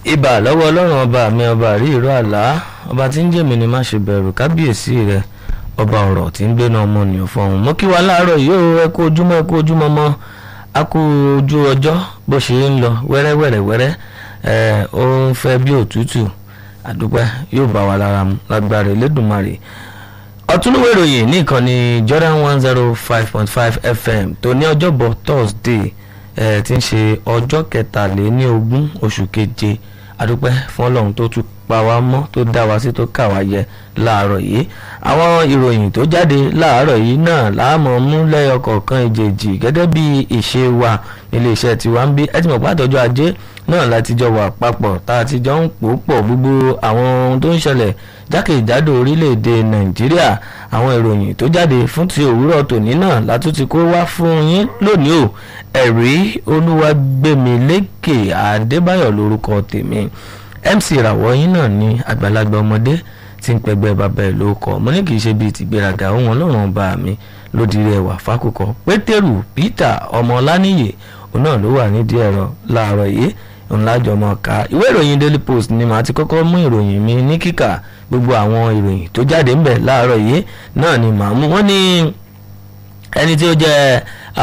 ibà lọ́wọ́ ọlọ́run ọba mi ọba rí ìró àlá ọba tí ń jèmi ni má ṣe bẹ̀rù kábíyèsí rẹ ọba ọ̀rọ̀ tí ń gbéná ọmọnìyàn fọhùn mọ́ kí wa láàárọ̀ yìí ó ẹ kú ojúmọ́ ẹ kú ojúmọ́ mọ́ a kú ojú ọjọ́ bó ṣe ń lọ wẹ́rẹ́wẹ́rẹ́wẹ́rẹ́ ẹ ó ń fẹ́ bí òtútù àdúpẹ́ yóò bá wa lára mu lágbára Elédùmarè ọtúnúwé ìròyìn ní ìkànnì Jordan one zero five point five FM tó ní ọjọ́bọ̀ Thursday ẹ ti ń ṣe ọjọ́ kẹtàléní ogún oṣù keje adúpẹ́ fún ọlọ́run tó tún pa wá mọ́ tó dá wa sí tó kà wá yẹ láàárọ̀ yìí àwọn ìròyìn tó jáde láàárọ̀ yìí náà láàmú mú lẹ́yọ kọ̀ọ̀kan ìjèjì gẹ́gẹ́ bí ìṣe wa nílé iṣẹ́ tiwa ń bí ẹ ti mọ̀ pé àtọ́jú ajé náà láti jọ wà papọ̀ tá a ti jọ ń pò pọ̀ gbogbo àwọn ohun tó ń ṣẹlẹ̀ jákèjádò orílẹ̀-èdè nàìjíríà àwọn ìròyìn tó jáde fún ti òwúrọ̀ tòní náà látún ti kó wá fún yín lónìí o ẹ̀rí olúwàgbẹ̀mílékè adébáyọ̀ lórúkọ tèmi mc ìràwọ̀ yín náà ní àgbàlagbà ọmọdé tí ń pẹgbẹ́ bàbá ẹ̀ ló kọ́ mo ní kì í ṣe bíi tìgbéraga òun ọlọ́run ọba mi lódìrí ẹwà fákòkò pétérù peter ọmọ ọlánìyè òun náà ló wà nídìí ẹ̀rọ láàárọ̀ yìí ńlájọ mọ ká ìwé ìròyìn daily post ni màá ti kọ́kọ́ mú ìròyìn mi ní kíkà gbogbo àwọn ìròyìn tó jáde ńbẹ̀ láàárọ̀ yìí náà ni màá mú wọ́n ní ẹni tí ó jẹ́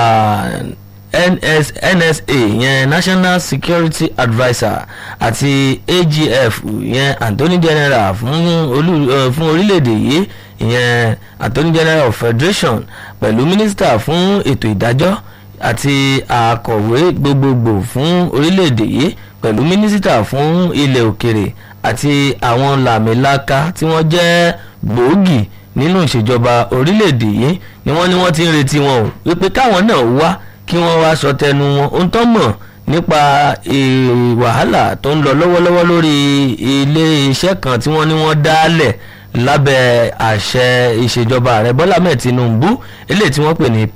NS, NSA yẹn National Security Adviser àti AGF yẹn Attorney General fún olú uh, fún orílẹ̀-èdè yìí ìyẹn Attorney General of Federation pẹ̀lú Minister fún ètò ìdájọ́ àti akọ̀wé gbogbogbò fún orílẹ̀-èdè yìí pẹ̀lú Mínísítà fún ilẹ̀ òkèrè àti àwọn làmìlaka tí wọ́n jẹ́ gbòógì nínú ìṣèjọba orílẹ̀-èdè yìí ni wọ́n ní wọ́n ti ń retí wọn o wípé káwọn náà wá kí wọ́n wá sọ tẹnu wọn ohun tó mọ̀ nípa wàhálà tó ń lọ lọ́wọ́lọ́wọ́ lórí ilé iṣẹ́ kan tí wọ́n ní wọ́n dálẹ̀ lábẹ́ àṣẹ ìṣèjọba ààrẹ bọ́lá mẹ́ẹ̀ tinubu eléyìí tí wọ́n pè ní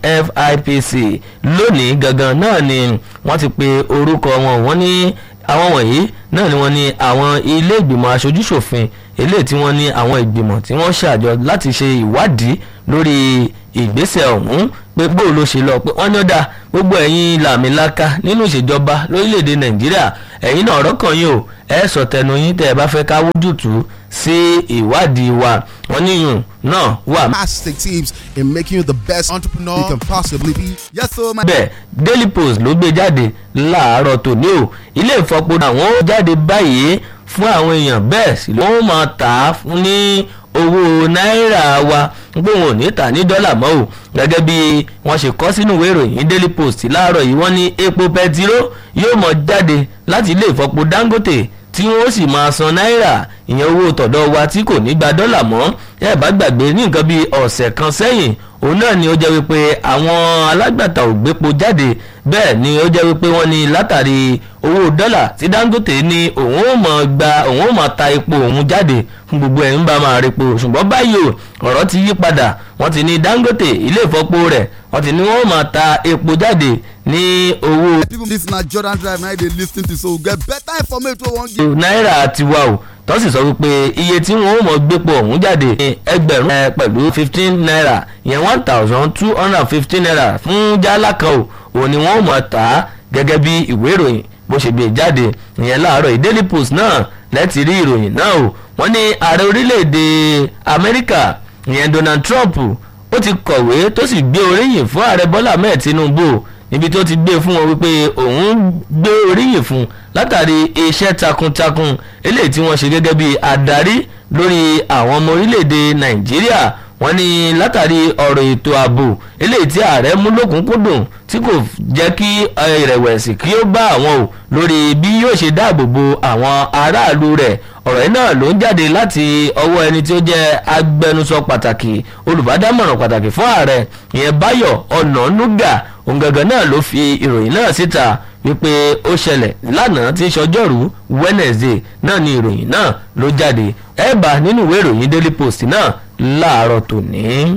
pfipc lónìí gangan náà ni wọ́n ti pe orúkọ wọn wọ́n ní àwọn wọ̀nyí náà ni wọ́n ní àwọn ilé ìgbìmọ̀ aṣojúṣòfin eléyìí tí wọ́n ní àwọn ìgbìmọ̀ tí wọ́n ṣàjọ láti ṣe ìwádìí lórí ìgbésẹ̀ ọ̀hún pé bó ló ṣe lọ pé wọ́n ní ó dáa gbogbo ẹ̀yin làmìlaka nínú ìṣèjọba lórílẹ̀‐èdè nàìjíríà ẹ̀yin náà ọ̀rọ̀ kan yìí o ẹ sọ tẹnu yín tẹ́ ẹ bá fẹ́ ká wójútùú sí ìwádìí wa wọ́n níyùn náà wà. fantastic tips in making you the best entrepreneur you can possibly be. yes sir my. bẹ́ẹ̀ daily post ló gbé jáde láàárọ̀ tòní o ilé ìfọpo àwọn ó jáde báyìí fún àwọn èèyàn bẹ́ẹ̀ sì ló ń máa tà á fún ní owó náírà wa pé wọn ò ní tà ní dọ́là mọ́ o gẹ́gẹ́ bí wọ́n ṣe kọ́ sínú ìwé ìròyìn daily post láàárọ̀ yìí wọ́n ní epo pẹtiró yóò mọ̀ jáde láti ilé ìfọpo dangote tí wọ́n sì máa san náírà ìyẹn owó tọ̀dọ̀ wa tí kò ní gba dọ́là mọ́ ẹ bá gbàgbé ní nǹkan bíi ọ̀sẹ̀ kan sẹ́yìn òun náà ni ó jẹ́ wípé àwọn alágbàtà ò gbépo jáde bẹ́ẹ̀ ni ó jẹ́ wípé wọ́n ní látàrí owó dọ́là tí Dangote ní òun ò mọ̀ gba òun ò mọ̀ ta epo òun jáde fún gbogbo ẹ̀ ń bá máa repo ṣùgbọ́n báyìí o ọ̀rọ̀ ti yí padà wọ́n ti ní Dangote ilé ìfọpo rẹ̀ wọ́n ti ní wọ́n máa ta epo jáde ní owó. people this na Jordan Drive na dey lis ten to so we get better information wey wan give. náírà tiwa o tó sì sọ wípé iye tí wọn ò mọ gbépo ọ̀hún jáde ní ẹgbẹ̀rún ẹ pẹ̀lú fifteen naira ìyẹn one thousand two hundred and fifteen naira fún jálá kan o òun ni wọn ò mọ̀ tà á gẹ́gẹ́ bí ìwé ìròyìn bó ṣe gbé jáde ìyẹn láàárọ̀ Daily Post náà lẹ́tì rí ìròyìn náà o wọ́n ní ààrẹ orílẹ̀-èdè Amẹ́ríkà ìyẹn Donald Trump ó ti kọ̀wé tó sì gbé oríyìn fún ààrẹ Bọ́lá Ahmed Tinubu níbi tó ti gbé fún wọn wípé òun gbé oríyìn fún látàrí iṣẹ́ takuntakun eléyìí tí wọ́n ṣe gẹ́gẹ́ bí adarí lórí àwọn ọmọ orílẹ̀-èdè Nàìjíríà wọ́n ní látàrí ọ̀rọ̀ ètò ààbò eléyìí tí ààrẹ mú lókùnkúndùn tí kò jẹ́ kí ìrẹ̀wẹ̀sì kí ó bá àwọn o lórí bí yóò ṣe dáàbò bo àwọn aráàlú rẹ̀ ọ̀rọ̀ yìí náà ló ń jáde láti ọwọ́ ẹni tí ó jẹ́ agbẹnusọ pàtàkì olùbádámọ̀ràn pàtàkì fún ààrẹ ìyẹn Báyọ̀ Ọ̀nànúgà òun gangan náà ló fi ìròyìn náà síta wípé ó ṣẹlẹ̀ lánàá tí ń ṣọjọ́rú Wednesday náà ni ìròyìn náà ló jáde ẹ bá nínú ìwé ìròyìn Daily Post náà láàárọ̀ tòní.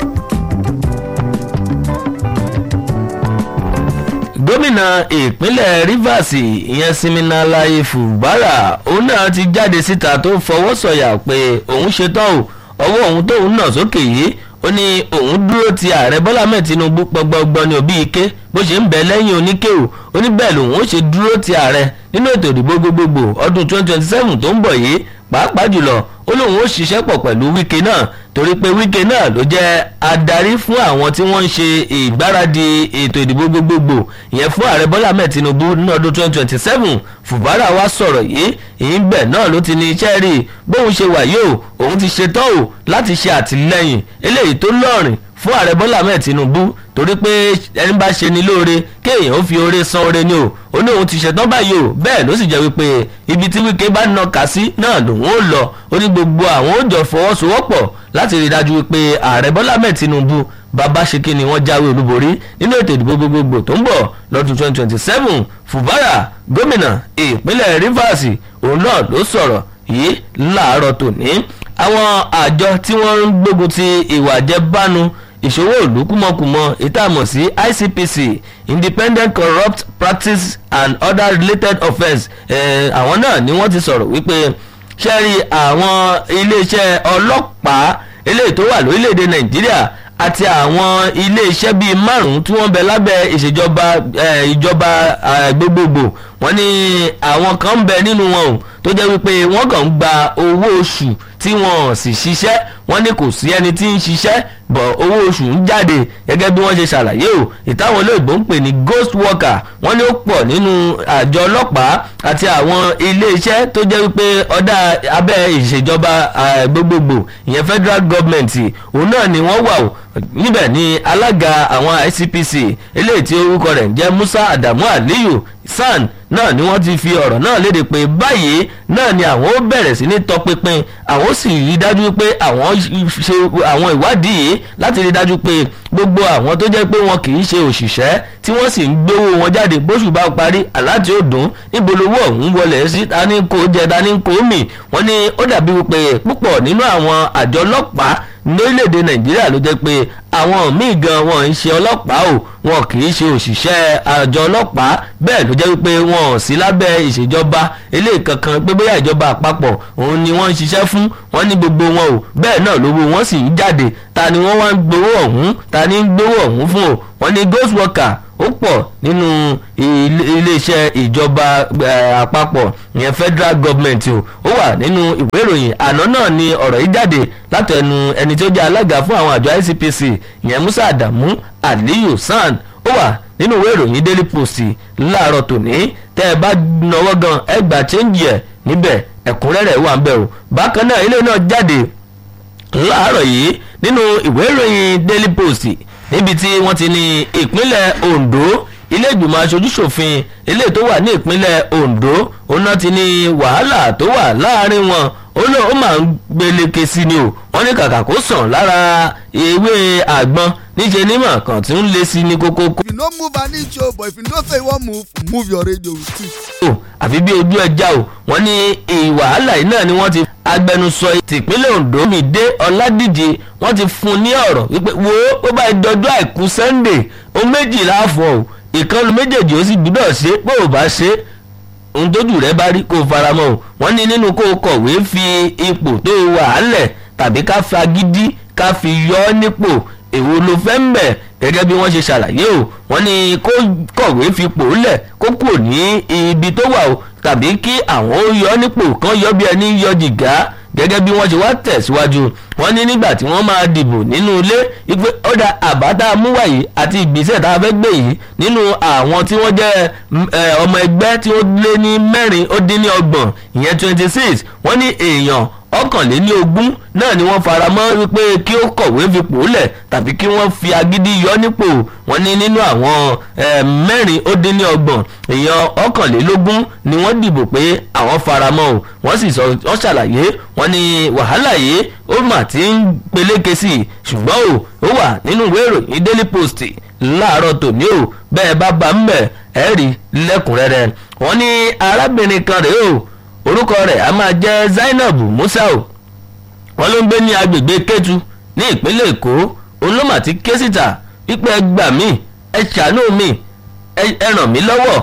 gómìnà ìpínlẹ̀ Rivers ìyẹn Siminalayi Fubara òun náà ti jáde síta tó fọwọ́ sọ̀yà pé òun ṣetán o ọwọ́ òun tóun náà sókè yìí ó ní òun dúró ti ààrẹ bọ́lá mẹ́ẹ̀ tinubu pọgbọgbọ ní òbí ike bó ṣe ń bẹ lẹ́yìn oníkéwò ó ní bẹ́ẹ̀ lòun ó ṣe dúró ti ààrẹ nínú ètò ìdìbò gbogbogbò ọdún 2027 tó ń bọ̀ yìí pàápàá jùlọ ó lóun ó ṣiṣẹ́ pọ̀ pẹ̀lú wike náà torí pé wike náà ló jẹ́ adarí fún àwọn tí wọ́n ń ṣe ìgbáradì ètò ìdìbò gbogbogbò ìyẹn fún ààrẹ bọ́lá ahmed tinubu ní ọdún 2027 fùbárà wá sọ̀rọ̀ yìí ìyín bẹ̀ náà ló ti ní iṣẹ́ rí bóun ṣe wà yìí o òun ti ṣetán o láti ṣe àtìlẹ́yìn eléyìí tó lọ́rìn fún ààrẹ bọ́lá ahmed tinubu torí pé ẹni bá ṣe ni lóore kéèyàn ó fi oore san oore ni o ó ní òun ti ṣetán báyìí o bẹ́ẹ̀ ló sì jẹ́ wípé ibi tí wíkẹ́ bá nà ká sí náà lòun ó lọ ó ní gbogbo àwọn ó jọ fọwọ́sowọ́pọ̀ láti rí i dájú wípé ààrẹ bọ́lá ahmed tinubu bàbá ṣe kí ni wọ́n jáwé olúborí nínú ètò ìdìbò gbogbogbò tó ń bọ̀ lọ́dún 2027 fubara gómìnà ìpínlẹ̀ rivers òun náà ló sọ̀rọ̀ yìí láàárọ̀ tòní àwọn àjọ tí wọ́n ń gbógun ti ìwà àjẹbánu ìṣòwò ìlú kúmọkùmọ ìtààmọ̀ sí ICPC Independent Corrupt Practice and Other Related Offence àwọn náà ni wọ́n ti sọ̀rọ̀ wípé ṣẹ́rí àwọn iléeṣẹ́ ọlọ́pàá eléyìí tó wà lórílẹ̀‐èdè Nàìjíríà àti àwọn iléeṣẹ́ bíi márùn-ún tí wọ́n bẹ lábẹ́ ìṣèjọba ìjọba gbogbogbò wọ́n ní àwọn kan ń bẹ nínú wọn o tó jẹ́ wípé wọ́n kàn ń gba owó oṣù tí wọ́n sì ṣiṣẹ́ wọ́n ní kò sí ẹni tí ń ṣiṣẹ́ bọ̀ owó oṣù ń jáde gẹ́gẹ́ bí wọ́n ṣe ṣàlàyé o ìtàwọn olóògbé ń pè ní ghost worker wọ́n ní ó pọ̀ nínú àjọ ọlọ́pàá àti àwọn iléeṣẹ́ tó jẹ́ wípé ọ̀dà abẹ́ ìṣèjọba gbogbogbò ìyẹn federal government òun náà ni wọ́n wà o níbẹ̀ ni alága àwọn ICPC eléyìí tí orúkọ rẹ̀ ń jẹ́ Musa Adamu Aliyu SAN náà ni wọ́n ti fi ọ̀rọ̀ náà léde pé báyìí náà ni àwọn ó bẹ̀rẹ̀ sí ní tọpinpin àwọn ó sì rí dájú pé àwọn ṣe àwọn ìwádìí yìí láti rí dájú pé gbogbo àwọn tó jẹ́ pé wọn kì í ṣe òṣìṣẹ́ tí wọ́n sì ń gbówó wọn jáde bóṣù bá parí aláàtì òdùn níbo lówó ọ̀hún wọlé sí tani kò jẹ tani kò mì wọ́n ní ó dàbí wípé púpọ̀ nínú àwọn àjọ ọlọ́pàá lórílẹ̀‐èdè nàìjíríà ló jẹ́ pé àwọn míì gan wọn ń ṣe ọlọ́pàá o wọn kì í ṣe òṣìṣẹ́ àjọ ọlọ́pàá bẹ́ẹ̀ ló jẹ́ wípé wọn ò sí lábẹ́ ìṣèjọba eléyìí kankan pé bóyá ìjọba àpapọ̀ òun ni wọ́n ń ṣiṣẹ́ fún wọn ní gbogbo wọn o bẹ́ẹ̀ náà lówó wọn sì ń jáde ta ni wọ́n wá ń gbowó ọ̀hún ta ni ń gbowó ọ̀hún fún o wọ́n ní ghost worker ó pọ̀ nínú iléeṣẹ́ ìjọba àpapọ̀ ìyẹn federal government o ó wà nínú ìwé ìròyìn àná náà ni ọ̀rọ̀ yìí jáde látẹnu ẹni tó jẹ́ alága fún àwọn àjọ ICPC ìyẹn Musa Adamu Aliyu SAN ó wà nínú ìwé ìròyìn Daily Post láàárọ̀ tòní tẹ́ ẹ bá nọwọ́ gan ẹ gbà chẹ́ǹgì ẹ̀ níbẹ̀ ẹ̀kúnrẹ́rẹ́ wà ń bẹ̀ o bákan náà ilé náà jáde láàárọ̀ yìí nínú ìwé ìròyìn Daily Post níbi tí wọ́n ti ní ìpínlẹ̀ Ondo ilé ìgbìmọ̀ aṣojúṣòfin ilé tó wà ní ìpínlẹ̀ Ondo òun náà ti ní wàhálà tó wà láàrin wọn ó lọ ó máa ń gbéléke sí ni o wọ́n ní kàkà kó sàn lára ewé àgbọn níṣẹ́ nímọ̀ kan tí ń lé sí ní kókó. you no move an inch o but if you know say you wan move move your radio with it. o àfi bí ojú ẹja o wọ́n ní ìwàhálà yìí náà ni wọ́n ti agbẹnusọ tìpínlẹ̀ Ondo mi dé Ọládìje wọ́n ti fún un ní ọ̀rọ̀ wípé wo ó bá dọjọ́ àìkú Sunday ó méjìlá fọ́ o ìkànnì méjèèjì ó sì gbúdọ̀ ṣe pé ò bá ṣe ohun tójú rẹ bá rí kó o faramọ́ o wọ́n ní nínú kó o kọ̀wé fi ipò tó o wà á lẹ̀ tàbí ká fi agídí ká fi yọ ọ́ nípò èwo ló fẹ́ ń bẹ̀ gẹ́gẹ́ bí wọ́n ṣe ṣàlàyé o wọ́n ní kó kọ̀wé fipò lẹ̀ kó kúrò ní ibi tó wà o tàbí kí àwọn ó yọ ọ́ nípò kan yọ bí ẹni yọ jìgá gẹ́gẹ́ bí wọ́n ṣe wá tẹ̀síwájú wọ́n ní nígbà tí wọ́n máa dìbò nínú ilé wípé ọ̀dà àbá tá a mú wáyé àti ìgbésẹ̀ tá a fẹ́ gbé yìí nínú àwọn tí wọ́n jẹ́ ọmọ ẹgbẹ́ tí ó lé ní mẹ́rin ó dín ní ọgbọ̀n ìyẹn twenty six wọ́n ní èèyàn ọ̀kànléní ogún náà ni wọ́n fara mọ́ wípé kí ó kọ̀wé fipò lẹ̀ tàbí kí wọ́n fi agídí yọ nípò wọ́n ní nínú àwọn mẹ́rin ó dín ní ọgbọ̀n èèyàn ọ̀kànlélógún ni wọ́n dìbò pé àwọn fara mọ́ o wọ́n sì sọ wọ́n ṣàlàyé wọ́n ní wàhálà yìí ó mà ti ń peléke sí i ṣùgbọ́n o ó wà nínú ìwé ìròyìn Daily Post láàárọ̀ tòní o bẹ́ẹ̀ bá bá ń bẹ̀ ẹ́ rí lẹ́kùnrẹ́rẹ́ wọ́n ní arábìnrin kan rèé o orúkọ rẹ̀ a máa jẹ́ Zainab Musa o wọ́n ló ń gbé ní agbègbè Kétu ní ìpínlẹ̀ Èkó òun ló mà ti ké síta wípé ẹ gbà mí ẹ ṣàánú mi ẹ ràn mí lọ́wọ́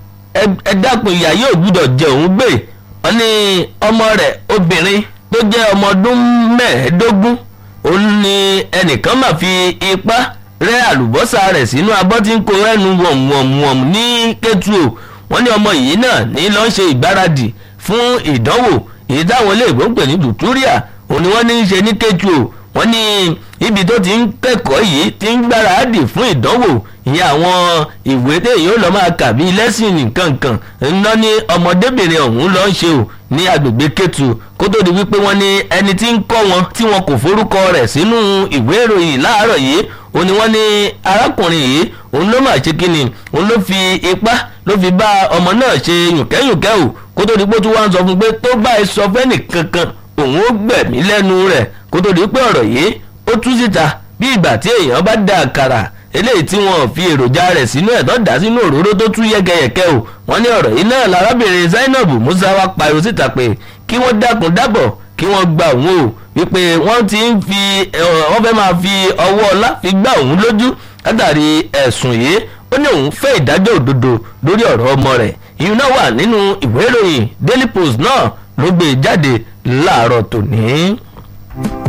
ẹ dákun ìyá yóò gbúdọ̀ jẹ òun gbé wọ́n ní ọmọ rẹ̀ obìnrin tó jẹ́ ọmọ ọdún mẹ́ẹ̀ẹ́dógún ó ní ẹnìkan máa fi ipá rẹ àlùbọ́sà rẹ̀ sínú abọ́ tí ń kó ẹnu wọ̀mùwọ̀mùwọ̀m ní kẹ́tù o wọ́n ní ọmọ yìí náà ní lọ́ọ́ ṣe ìgbáradì fún ìdánwò èyí táwọn iléèwé ń pè ní dùtúríà òun ni wọ́n ní í ṣe ní kẹ́tù o wọ́n ní ibi tó ti ń kẹ́kọ̀ọ́ yìí ti ń gbáradì fún ìdánwò ìyẹn àwọn ìwé téèyàn ó lọ máa kà bíi lẹ́sìn nìkankan ńlọ ní ọmọdébìnrin ọ̀hún lọ ń ṣe o ní agbègbè kẹtù kó tó di wípé wọ́n ní ẹni tí ń kọ́ wọn tí wọn kò forúkọ rẹ̀ sínú ìwé ìròyìn láàárọ̀ yìí òun ni wọ́n ní arákùnrin yìí òun ló mà ṣe kíni òun ló fi ipá ló fi bá ọmọ náà ṣe yùnkẹ́yùnkẹ́ o kó tó di pé tí wọ́n á sọ fún pé tó bá ẹ sọ fẹ́ nìkankan òun ó gbẹ̀mí lẹ́nu rẹ̀ kó tó di pé ọ̀rọ̀ yìí ó tú síta bí ìgbà tí èèyàn bá da àkàrà eléyìí tí wọn fi èròjà rẹ̀ sínú ẹ̀ tó dà sínú òróró tó tú yẹ́kẹ́yẹ̀kẹ́ o wọ́n ní ọ̀rọ̀ yìí náà lárábìnrin Zainab Musa wá pariwo síta pé kí wọ́n dákun dábọ̀ kí wọ́n gba òun o wípé wọ́n ti ń fi wọ́n fẹ́ máa fi ọwọ́ ọlá fi gbá òun lójú látàrí ẹ̀sùn yìí ó ní òun fẹ́ ìdájọ́ òdodo lórí ọ̀rọ̀ ọmọ rẹ̀ ìyún náà wà nínú ìwé ìròyìn Daily Post náà ló gbé jáde láàárọ̀ tòní.